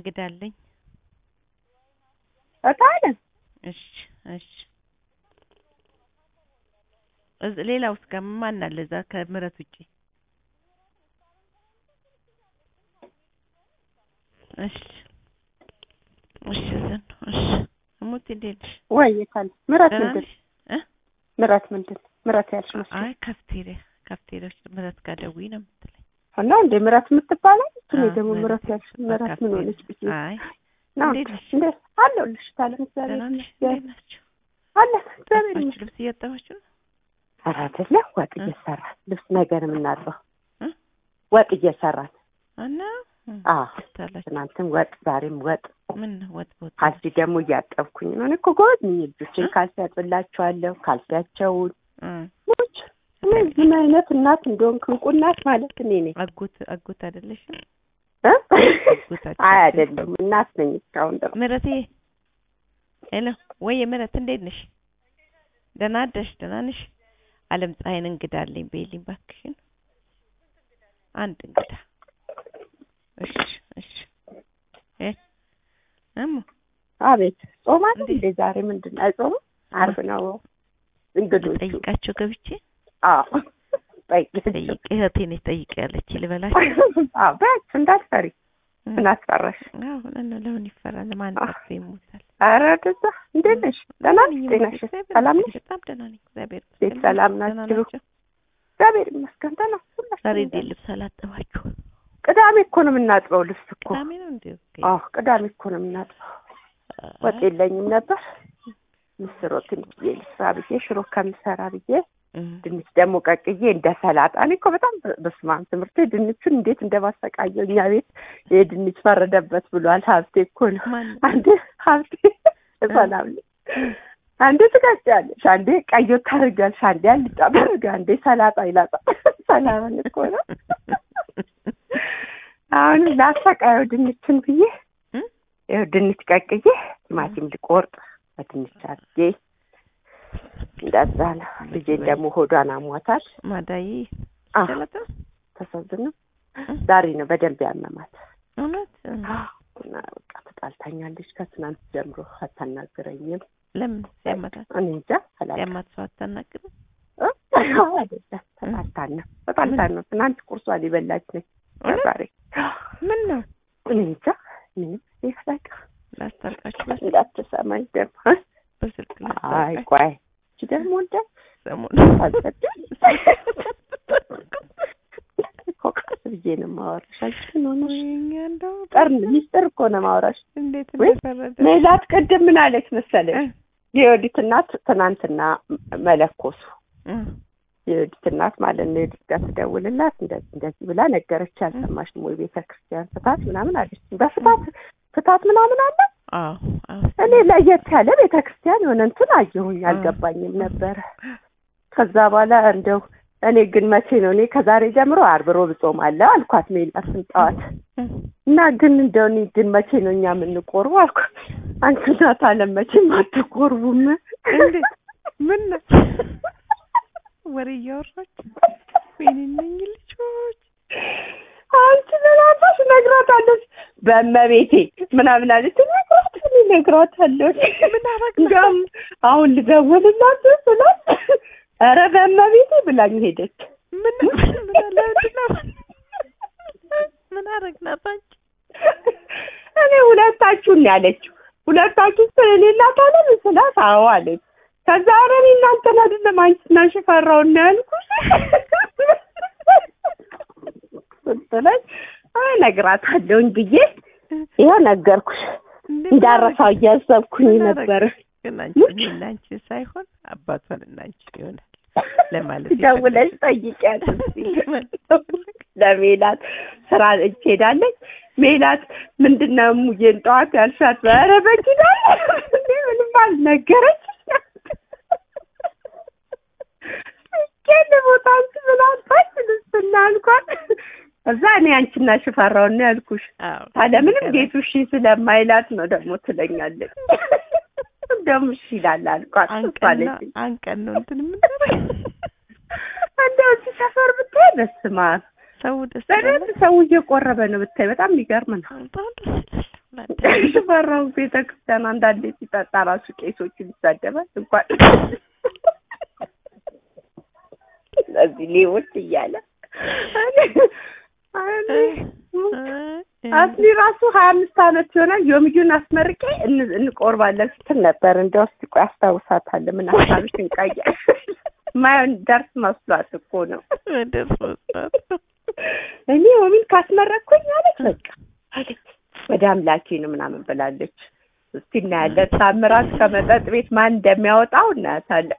እንግዳ አለኝ። እታለም እሺ እሺ። እዝ ሌላ ውስጥ ጋር ማን አለ እዛ ከምረት ውጪ? እሺ እሺ ዘን እሺ። እሙት እንዴት ነሽ? ወይ የታለ ምረት ደህና ምንድን ነሽ? እ ምረት ምንድን ምረት ያልሽ መስሎኝ አይ ካፍቴሪያ ካፍቴሪያ ውስጥ ምረት ጋር ደውዪ ነው የምትለኝ። እና እንደ ምረት የምትባለው እኔ አዎ፣ ደግሞ ምረት ምረት ያልሽ ምረት ምን ካፍቴሪያ። ሆነች ብዬ አይ ነው እንዴት ነሽ? እንደ አለሁልሽ ታለም እግዚአብሔር ደህና ነሽ? ይመስገን እንዴት ናቸው? አለ እግዚአብሔር ጠፋችሁ? ይመስገን ልብስ እያጠባችሁ ነው? ኧረ አይደለም ወጥ እ? እየሰራን ልብስ ነገር የምናጥበው እ? ወጥ እየሰራን እና አዎ ታላችሁ ትናንትም ወጥ ዛሬም ወጥ ምን ወጥ ወጥ ካልሲ ደግሞ እያጠብኩኝ ነው እኔ እኮ ጎበዝ ነኝ ልጆችን እ? ካልሲ ያጥብላቸዋለሁ ካልሲያቸውን እ ሞች እኔ ምን አይነት እናት እንደሆንክ እንቁ እናት ማለት እኔ ነኝ አጎት አጎት አይደለሽም? እ? አጎታችን አይ አይደለም እናት ነኝ እስካሁን ድረስ ምረቴ ሄሎ ወይ ምረት እንዴት ነሽ? ደህና አደርሽ? ደህና ነሽ? አለም ፀሐይን እንግዳ አለኝ በይልኝ እባክሽን። አንድ እንግዳ እሺ እሺ እ እሙ አቤት ጾም አለ እንዴት? እንዴ ዛሬ ምንድን ነው አይጾምም አርብ ነው እንግዶቹ ጠይቃቸው ገብቼ አዎ ጠይቂያቸው ጠይቅ እህቴ ነች ጠይቅ ያለች ልበላቸው። አዎ በያቸው እንዳትፈሪ እ ምን አስፈራሽ አዎ ለምን ለምን ይፈራል? ማን አ- ጠርቶ ይሞታል? ኧረ ወደዛ እንዴት ነሽ ደህና ነሽ ነኝ፣ ጤናሽ እግዚአብሔር ሰላም ነሽ ይመስገን፣ በጣም ደህና ነኝ እግዚአብሔር ቤት ይመስገን። ሰላም ደህና ናችሁ? ናቸው? እግዚአብሔር ይመስገን ደህና ሁላችንም ዛሬ እንዴት ደህና። ልብስ አላጠባችሁ? ቅዳሜ እኮ ነው የምናጥበው ልብስ እኮ ቅዳሜ ነው እንዴ? ኦኬ። አዎ ቅዳሜ እኮ ነው የምናጥበው ወጥ የለኝም ነበር ምስር ወጥ ትንሽ ብዬ ልስራ ብዬ ሽሮ ከምሰራ ብዬ እም። ድንች ደግሞ ቀቅዬ እንደ ሰላጣ እኔ እኮ በጣም በስመ አብ ትምህርቴ ድንቹን እንዴት እንደማሰቃየው እኛ ቤት የድንች ፈረደበት ብሏል ሀብቴ እኮ ነው ማን አንዴ ሀብቴ ሰላም ነኝ አንዴ ትቀጫለሽ አንዴ ቀይ ወጥ ታደርጊያለሽ አንዴ አልጫ ታደርጊ አንዴ ሰላጣ ይላጣል ሰላምን እኮ ነው አሁን ላሰቃየው ድንችን ብዬ እም? ይኸው ድንች ቀቅዬ ቲማቲም ልቆርጥ በድንች አድርጌ እንደዛ ነው ልጄን ደግሞ ሆዷን አሟታል ማዳዬ አዎ ጨለጠ ተሰዝነ እም? ዛሬ ነው በደንብ ያመማት እውነት እና በቃ ተጣልታኛለች ከትናንት ጀምሮ አታናግረኝም ለምን ሲያመታት እኔ እንጃ አላውቅም ሲያማት ሰው አታናግርም? እ? አይደለም ተጣልታን ነው ተጣልታን ነው ትናንት ቁርሷን የበላች ነች እውነት? ዛሬ ምን ነው እኔ እንጃ ምንም ይፈላቅ ላስታርቃችሁ በስ- እንዳትሰማኝ ደግሞ እ? በስልክ አይ ላስታርቃችሁ ቆይ እቺ ደግሞ እንደ ሰሞኑን አልሰድም እኮ ቀስ ብዬ ነው የማወራሽ አንቺ ምን ሆነሽ ወይኔ እንደው ጠርን ሚስጥር እኮ ነው የማወራሽ እንዴት ወይ? እንደፈረደ ሜላት ቅድም ምን አለች መሰለሽ እ? የወዲት እናት ትናንትና መለኮሱ እ? የወዲት እናት ማለት ነው የወዲት ጋር ትደውልላት እንደዚህ እንደዚህ ብላ ነገረች አልሰማሽም ወይ ቤተ ክርስቲያን ፍታት ምናምን አለች በፍታት ፍታት ምናምን አለ አዎ አዎ እኔ ለየት ያለ ቤተ ክርስቲያን የሆነ እንትን አየሁኝ አልገባኝም ነበረ ከዛ በኋላ እንደው እኔ ግን መቼ ነው እኔ ከዛሬ ጀምሮ አርብ ሮብ እጾማለሁ አልኳት ሜላትን ጠዋት እ? እና ግን እንደው እኔ ግን መቼ ነው እኛ የምንቆርቡ አልኳት አንቺ እናት አለም መቼም አትቆርቡም እንዴት ምን ነው ወሬ እያወራች ወይኔ እነኝህ ልጆች አንቺ ለራሳሽ ነግራታለች በእመቤቴ ምናምን አለች ነግራት እኔ ነግራታለሁ ምን አረግ እንዲያውም አሁን ልደውልላት ስላት ኧረ በእመቤቴ ብላኝ ሄደች ምን ምን አለ ምንድን ነው ምን አረግናት አንቺ እኔ ሁለታችሁን ነው ያለችው ሁለታችሁ ስለሌላት አለም ስላት አዎ አለች ከዛ ኧረ እኔ እናንተን አይደለም አንቺና ሽፈራውን ነው ያልኩሽ ስትለኝ አይ እነግራታለሁኝ ብዬ ይኸው ነገርኩሽ እንዴ እንዳረሳው እያሰብኩኝ ምን ነበር ግን አንቺ እኔና አንቺ ሳይሆን አባቷን እና አንቺ ይሆናል ለማለት ደውለሽ ጠይቂያት እስኪ ለሜላት ስራ እጅ ሄዳለች ሜላት ምንድን ነው እሙዬን ጠዋት ያልሻት ኧረ በኪዳ እንዴ ምንም አልነገረች ኬን ቦታ አንቺ ብላታች ልስና አልኳት እዛ እኔ አንቺና ሽፈራውን ነው ያልኩሽ አዎ ታዲያ ምንም ቤቱ እሺ ስለማይላት ነው ደግሞ ትለኛለች እንደውም እሺ ይላል አልኳት እሷ አንቀን ነው አለችኝ አንቀን ነው እንትን የምንደረግ እንደው እዚህ ሰፈር ብታይ በስመ አብ ሰው ደስ በደንብ ሰው እየቆረበ ነው ብታይ በጣም የሚገርም ነው በጣም ደስ ይላል ሽፈራው ቤተ ክርስቲያን አንዳንዴ ሲጠጣ ራሱ ቄሶቹን ይሳደባል እንኳን እነዚህ ሌቦች እያለ አስሊ ራሱ ሀያ አምስት አመት ይሆናል ዮምዩን አስመርቄ እን- እንቆርባለን ስትል ነበር። እንደው እስኪ ቆይ አስታውሳታለሁ። ምን ሀሳብሽ እንቃያ ማየውን ደርስ መስሏት እኮ ነው። ደስ መስራት እኔ ዮሚን ካስመረቅኩኝ አለች በቃ አለች ወደ አምላኬ ነው ምናምን ብላለች። እስቲ እናያለን። ታምራት ከመጠጥ ቤት ማን እንደሚያወጣው እናያታለን።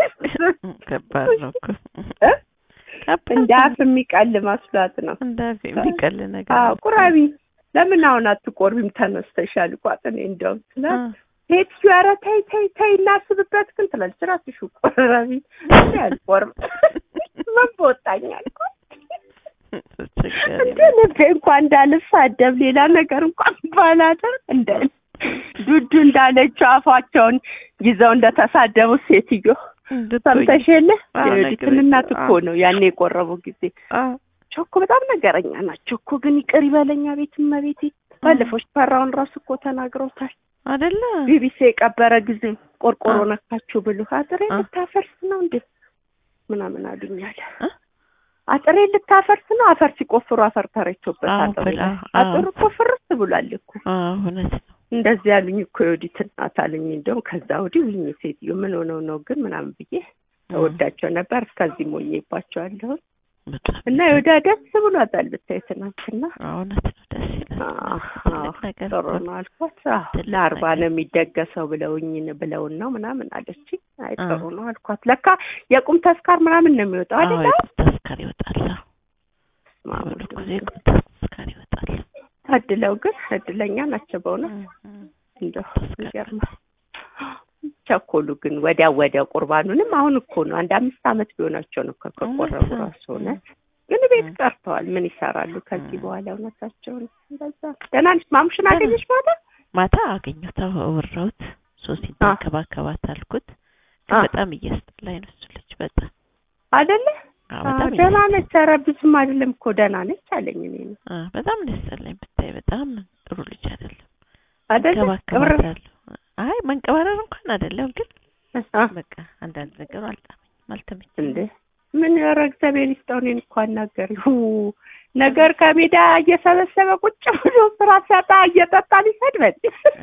ከባድ ነው እኮ እ? ከባድ እንደ ነው። አፍ የሚቀል መስሏት ነው። እንደ አፍ የሚቀል ነገር አዎ ነው። ቁራቢ ለምን አሁን አትቆርቢም ተነስተሻል እኮ እኔ እንደውም ስላት አ- ሴት ኧረ ተይ ተይ ተይ እናስብበት ግን ትላለች። እራስሽ ቆረቢ እኔ አልቆርም ምን በወጣኝ አልኳት። አስቸጋሪ እንደ ነው። ልቤ እንኳን እንዳልሳደብ ሌላ ነገር እንኳን ባላደርግ እንደ ዱዱ እንዳለችው አፋቸውን ይዘው እንደተሳደቡ ሴትዮ እንድትሆኝ- ሰምተሽ የለ አዎ፣ የወዲትን ነገረች። እናት እኮ አዎ። ነው ያኔ የቆረቡ ጊዜ አዎ። ቾኮ በጣም ነገረኛ ናቸው እኮ ግን ይቅር ይበለኛ ቤት እመቤቴ ባለፈው ፈራውን ራሱ እኮ ተናግረውታል አይደለ ቢቢሲ የቀበረ ጊዜ ቆርቆሮ አ- ነካችሁ ብሎ አጥሬ አ- ልታፈርስ ነው እንዴ ምናምን አሉኛል አ? አጥሬ ልታፈርስ ነው አፈር ሲቆፍሩ አፈር ተረቾበት አዎ አጥሩ ብላ፣ ላይ አዎ። አጥሩ እኮ ፍርስ ብሏል እኮ አዎ እውነት ነው። እንደዚህ ያሉኝ እኮ የወዲት እናት አሉኝ እንደውም ከዛ ወዲህ ውኝ ሴትዮ ምን ሆነው ነው ግን ምናምን ብዬ እወዳቸው ነበር እስከዚህ ሞኜባቸዋለሁ በጣም እና የወዳ ደስ ብሏታል ብታይ ትናንትና አዎ፣ እውነት ነው። ደስ ይላል። አዎ፣ ትልቅ ነገር ጥሩ እኮ ነው አልኳት። አዎ ትልቅ ለአርባ ነገር። ነው የሚደገሰው ብለውኝ ብለውን ነው ምናምን አለችኝ። አይ አ። ጥሩ ነው አልኳት። ለካ የቁም ተስካር ምናምን ነው የሚወጣው አዎ አይደል? የቁም ተስካር ይወጣል። አዎ፣ ማሙድ ወደ ጊዜ የቁም ተስካር ይወጣል። ታድለው ግን እድለኛ ናቸው በእውነት እም፣ እም። እንደው ተስካር ይገርማል። ቸኮሉ ግን ወዲያ ወዲያ ቁርባኑንም አሁን እኮ ነው አንድ አምስት አመት ቢሆናቸው ነው እኮ ከቆረቡ እውነት ነው። ራሱ እውነት ግን ቤት እም። ቀርተዋል። ምን ይሰራሉ ከዚህ እም። በኋላ እውነታቸውን እንደዛ ደህና ነሽ? ማሙሽን ደህና። አገኘሽ ማታ? ማታ አገኘሁት፣ አወራሁት። ሶስት አ። ተንከባከባት አልኩት። ግን አ። በጣም እያስጠላኝ ነው እሱ ልጅ በጣም አይደለ አዎ፣ አዎ፣ በጣም ደህና እያስጠላኝ ነች። ኧረ ብዙም አይደለም እኮ ደህና ነች አለኝ። እኔ ነው አ፣ በጣም ደስ ያለኝ ብታይ፣ በጣም ጥሩ ልጅ አይደለም። አይደለ ቅብር እንከባከባታለሁ። አይ መንቀባረር እንኳን አይደለም፣ ግን አ፣ በቃ አንዳንድ ነገሩ አልጣመኝም፣ አልተመቸኝም። እንዴ ምን ኧረ እግዚአብሔር ይስጠው። እኔን እኮ አናገሪው ነገር ከሜዳ እየሰበሰበ ቁጭ ብሎ ስራ ሲያጣ እየጠጣ ሊሰድበን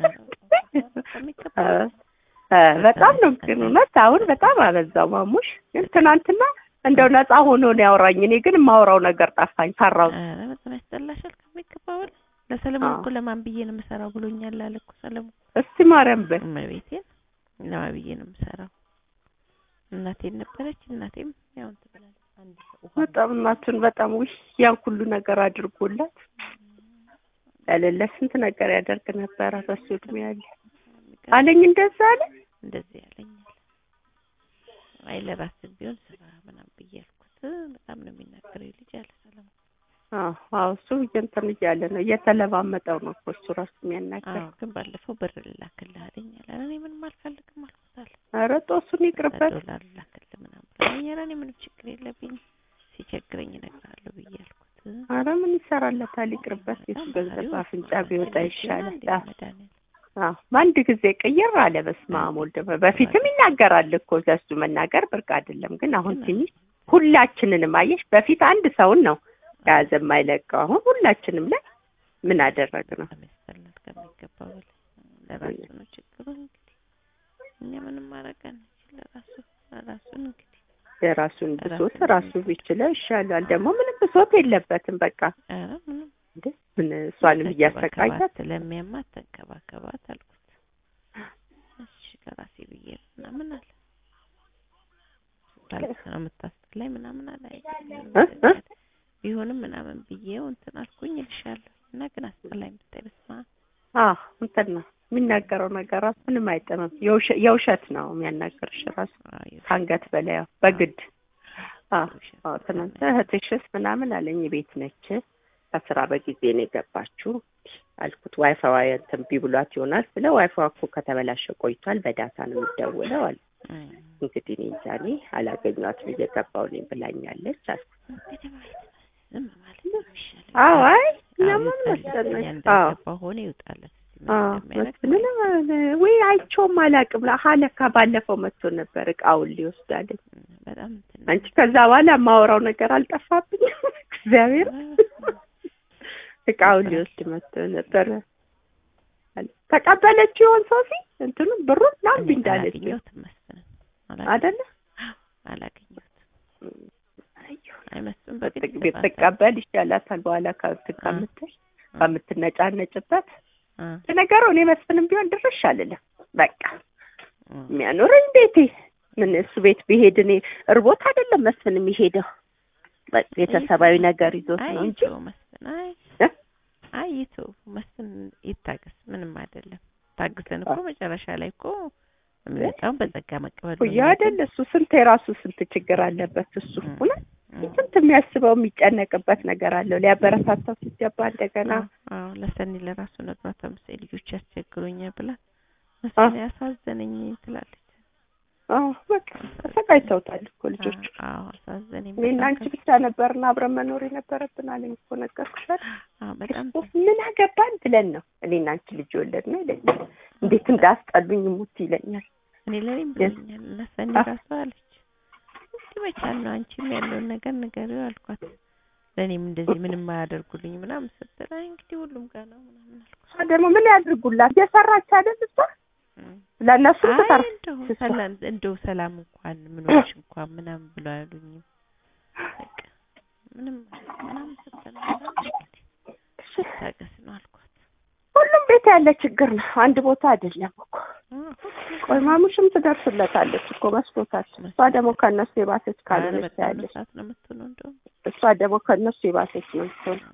በሚገባ እ፣ በጣም ነው ግን እውነት አሁን በጣም አበዛው ማሙሽ። ግን ትናንትና እንደው ነፃ ሆኖ ነው ያወራኝ። እኔ ግን የማወራው ነገር ጠፋኝ፣ ፈራው። ኧረ በጣም ያስጠላሻል ከሚገባ በላይ። ለሰለሞን አዎ። እኮ ለማን ብዬ ነው የምሰራው ብሎኛል አለ እኮ ሰለሞን። እስቲ ማርያም በል እመቤቴን ለማን ብዬ ነው የምሰራው? እናቴን ነበረች እናቴም ያው እንትን ብላለች። አንድ ሰው ውሃ በጣም እናቱን በጣም ውይ ያን ሁሉ ነገር አድርጎላት ያለለ ስንት ነገር ያደርግ ነበረ በሱ እድሜ ያለ አለኝ። እንደዛ አለ እንደዚህ ያለኛል። አይ ለራስህ ቢሆን ስራ ምናምን ብዬ አልኩት። በጣም ነው የሚናገረው ልጅ አለ ሰለሞን። አዎ አዎ፣ እሱ እንትን እያለ ነው እየተለማመጠው ነው እኮ እሱ ራሱ የሚያናገር። አዎ ግን ባለፈው ብር ልላክልህ አለኝ አለ። እኔ ምንም አልፈልግም አልኩት አለ። ኧረ ጦሱን ይቅርበት። ዶላር ልላክልህ ምናምን ብሎኝ፣ ኧረ እኔ ምንም ችግር የለብኝም ሲቸግረኝ እነግርሃለሁ ብዬ አልኩት። ኧረ ምን ይሰራለታል? ይቅርበት። የሱ ገንዘብ አፍንጫ ቢወጣ ይሻላል። አዎ መድኃኒዓለም አዎ፣ በአንድ ጊዜ ቅይር አለ። በስመ አብ ወልድ መንፈስ። በፊትም ይናገራል እኮ ለሱ መናገር ብርቅ አይደለም። ግን አሁን ትንሽ ሁላችንንም አየሽ፣ በፊት አንድ ሰውን ነው የያዘ የማይለቀው። አሁን ሁላችንም ላይ ምን አደረግ ነው? በጣም ያስጠላል ከሚገባ በላይ። ለራሱ ነው ችግሩ እንግዲህ እኛ ምንም ማድረግ አንችል። ለራሱ ለራሱን እንግዲህ የራሱን ብሶት ራሱን ራሱ ቢችለው ይሻላል። ደግሞ ምንም ብሶት የለበትም። በቃ ኧረ ምንም እንዴ ምን እሷንም እያሰቃያት ተንከባከባት ስለሚያማት ተንከባከባት አልኩት። እሺ ለራሴ ብዬ ነው ምናምን አለ። ስታለቅስ ነው የምታስጠላኝ ምናምን አለ። አይ እ እ ቢሆንም ምናምን ብዬው እንትን አልኩኝ እልሻለሁ እና ግን አስጠላኝ ብታይ በስመ አብ አዎ እንትን ነው የሚናገረው ነገር ራሱ ምንም አይጥምም። የውሸ- የውሸት ነው የሚያናገርሽ ራሱ አዎ የውሸት ከአንገት በላይ ያው በግድ አዎ ውሸት አዎ ትናንት እህትሽስ ምናምን አለኝ ቤት ነች ከስራ በጊዜ ነው የገባችው አልኩት ዋይፋዋ እንትን ቢብሏት ይሆናል ስለ ዋይፋዋ እኮ ከተበላሸ ቆይቷል በዳታ ነው የሚደውለው አለ እም። እንግዲህ እኔ እንጃ እኔ አላገኟትም እየገባሁ ነኝ ብላኛለች አልኩት እንግዲህ ማለት ነው ዝም ማለት ነው የሚሻለው። አዎ አይ አዎ እኛማ ምን ይውጣለት። መሰለሽ እኛ አዎ እንዳልገባ ሆነ ይውጣለት። ምን አዎ እንደሚያደርግ መስፍንን ወይ አይቼውም አላውቅም። ሀለካ ባለፈው መጥቶ ነበር እቃውን ሊወስድ አለኝ። በጣም እንትን ነው። አንቺ ከዛ በኋላ የማወራው ነገር አልጠፋብኝም። እግዚአብሔር እቃውን ሊወስድ መጥቶ ነበር። ተቀበለች ይሆን ሶፊ እንትኑ ብሩን ላምቢ እኔ እንዳለች አላገኘሁትም መስፍንን አላገኘሁትም። አይደለ? አላገኘሁትም። አይ መስፍን ብት- በግድ ብትቀበል ይሻላታል። በኋላ ከእንትን አ። ከምትል ከምትነጫነጭበት አ ለነገሩ እኔ መስፍንም ቢሆን ድርሽ አልልም። በቃ አ የሚያኖረኝ ቤቴ ምን እሱ ቤት ቢሄድ እኔ እርቦት አይደለም መስፍን የሚሄደው በ- ቤተሰባዊ ነገር ይዞት አይ ነው እንጂ ይተው መስፍን አይ እ? አይ ይተው መስፍን ይታገስ፣ ምንም አይደለም። ታግሰን እኮ መጨረሻ ላይ እኮ የሚመጣውን በጸጋ መቀበል ነው ኩያ አይደል እሱ ስንት የራሱ ስንት ችግር አለበት እሱ እ። እውነት እ። ስንት የሚያስበው የሚጨነቅበት ነገር አለው ሊያበረታታው ሲገባ እንደገና አዎ አዎ፣ ለሰኒ ለራሱ ነግሯት አምስት ልጆች ያስቸግሩኛል ብላ መስፍን ያሳዘነኝ ትላለች። አዎ በቃ ተሰቃይተውታል እኮ ልጆቹ አዎ አሳዘነኝ። እኔና በጣም አንቺ ብቻ ነበርና አብረን መኖር የነበረብን አለኝ እኮ ነገርኩሽ አይደል አዎ በጣም ክርስቶስ ምን አገባን ብለን ነው እኔና አንቺ ልጅ ወለድ ነው ይለኛል እንዴት እንዳስጠሉኝ ሙት ይለኛል እኔ ለኔም ብሎኛል እና ሰኒ አ- ራሱ አለች እንዲህ መቻል ነው አንቺም ያለውን ነገር ንገሪው አልኳት። ለእኔም እንደዚህ ምንም አያደርጉልኝ ምናምን ስትል አይ እንግዲህ ሁሉም ጋር ነው ምናምን አልኳት። እሷ ደግሞ ምን ያድርጉላት እየሰራች አይደል እሷ እም። ለእነሱም አይ ትሰራ እንደው ትስራ። ሰላም እንደው ሰላም እንኳን ምኖች እንኳን ምናምን ብሎ አያሉኝም። በቃ ምንም ምናምን ስትል ነው እንግዲህ ታገስ ነው አልኳት። ሁሉም ቤት ያለ ችግር ነው አንድ ቦታ አይደለም እኮ አ፣ ሁሉም ቆይ ማሙሽም ትደርስለታለች እኮ መስሎታል እሷ ደግሞ ከእነሱ የባሰች ኧረ ካልሆነች በጣም ያለች ሰዓት ነው የምትሆነው እንደውም እሷ ደግሞ ከእነሱ የባሰች ነው የምትሆነው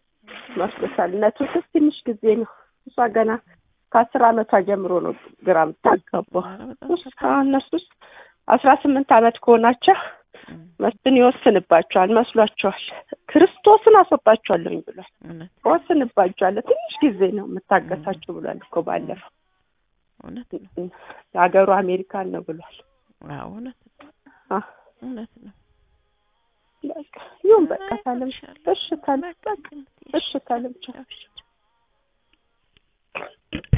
መስሎታል እነቱ ስስ ትንሽ ጊዜ ነው እሷ ገና ከአስር አመቷ ጀምሮ ነው ግራ የምታጋባው ኧረ በጣም ውስጥ እነሱ ውስጥ አስራ ስምንት አመት ከሆናቸው እም፣ መስፍን ይወስንባቸዋል መስሏቸዋል ክርስቶስን አስወጣቸዋለሁኝ ብሏል እውነት እወስንባቸዋለሁ ትንሽ ጊዜ ነው የምታገሳቸው ብሏል እኮ ባለፈው እውነት ነው። ሀገሩ አሜሪካን ነው ብሏል አዎ እውነት ነው። አ እውነት ነው። በቃ ይሁን በቃ አይ፣ ታለም እልሻለሁ። እሺ ታለም በቃ እሺ ታለም ቻው እሺ